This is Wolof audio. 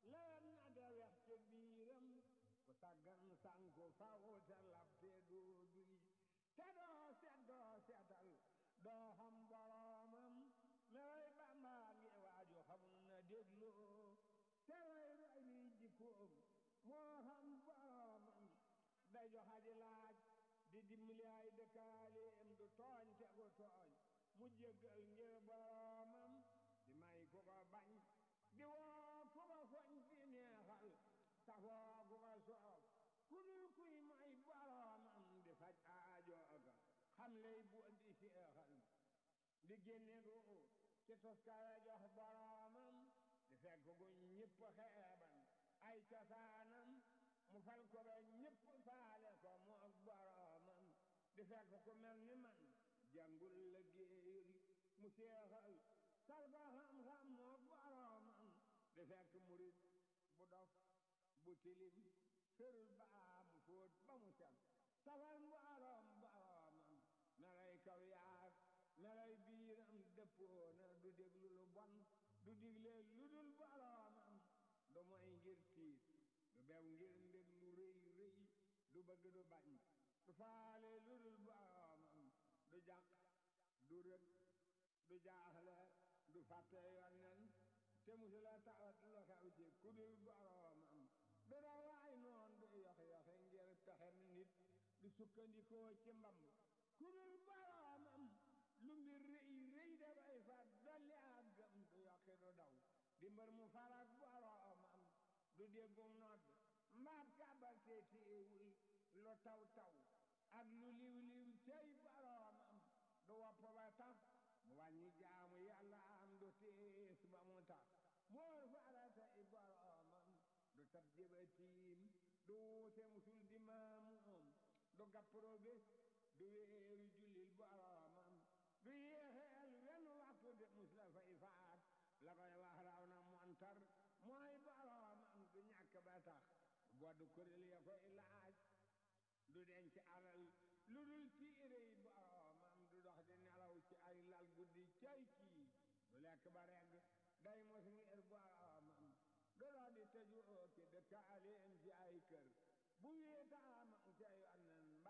leen na de wex ca biiram ku taggan sanku faw te lab te doo duy te doo set doo setal doo xam boroomam mewoy bàmbaa ngi waaju xamul na dégloo te roy roy liy jikkoom moo xam boroomam day joxaji laaj di dimbali ay dëkkaaleem du tooñ te gu tooñ mu jéggal ngir boroomam di may ku ko bañ di woo ku ko foñ di neexal safoo ku ko soof ku dul kuy may boroomam di faj aajooga xam lay bu di seexal di génne gu ci toskare jox boroomam di fekk gu ñëpp xeeban ay cosaanam mu fal ko ba ñëpp faale ko mu ak boroomam di fekk ku mel ni man jàngul la géeyul mu seexal sal ko xam-xam mu ak boroomam di fekk murit bu dof bu tilim ferul baa mu fóot ba mu set safal mboroom boroomam melay kaw yaag melay biiram dëppoona du déglu lu bon du digle lu dul boroomam du moy ngir tiit du bew ngir ndég lu rëy rëy du bëgg du bañ du faale lu dul boroomam du jàq du rëg du jaaxle du fàtte yonnen te musula tawat lu xew ci ku dul boroomam du dawaay noon du yox-yoxe ngir pexem nit du sukkandikoo ci mbamb ku dul boroomam lu mbir rëy rëy dafay fat dolli ak gëm du yokki du daw di mbër mu farak boroomam du déggum nodd mbaat kàbbar te téewul lu taw taw ak lu liw liw cey boroomam du wopp ba tax mu wàññi jaamu yàlla am du tiis ba mu tax moor farata i boroomam du tab jëbatiim du wuute musul di maamuum du gappro bés du wéeru jullil boroomam du yéexeel wenn waxtu de mus la fay faat la koy wax raw na montar mooy boroomam du ñàkk ba tax boddu kuréel ya koy laaj du denc alal lu dul tiire yi boroomam du dox di nelaw ci ay lal guddi cay kii du lekk ba regg day mos ngir boroomam du dox di tëju ki dëkkaaleem ci ay kër bu wéetaamam ca yoon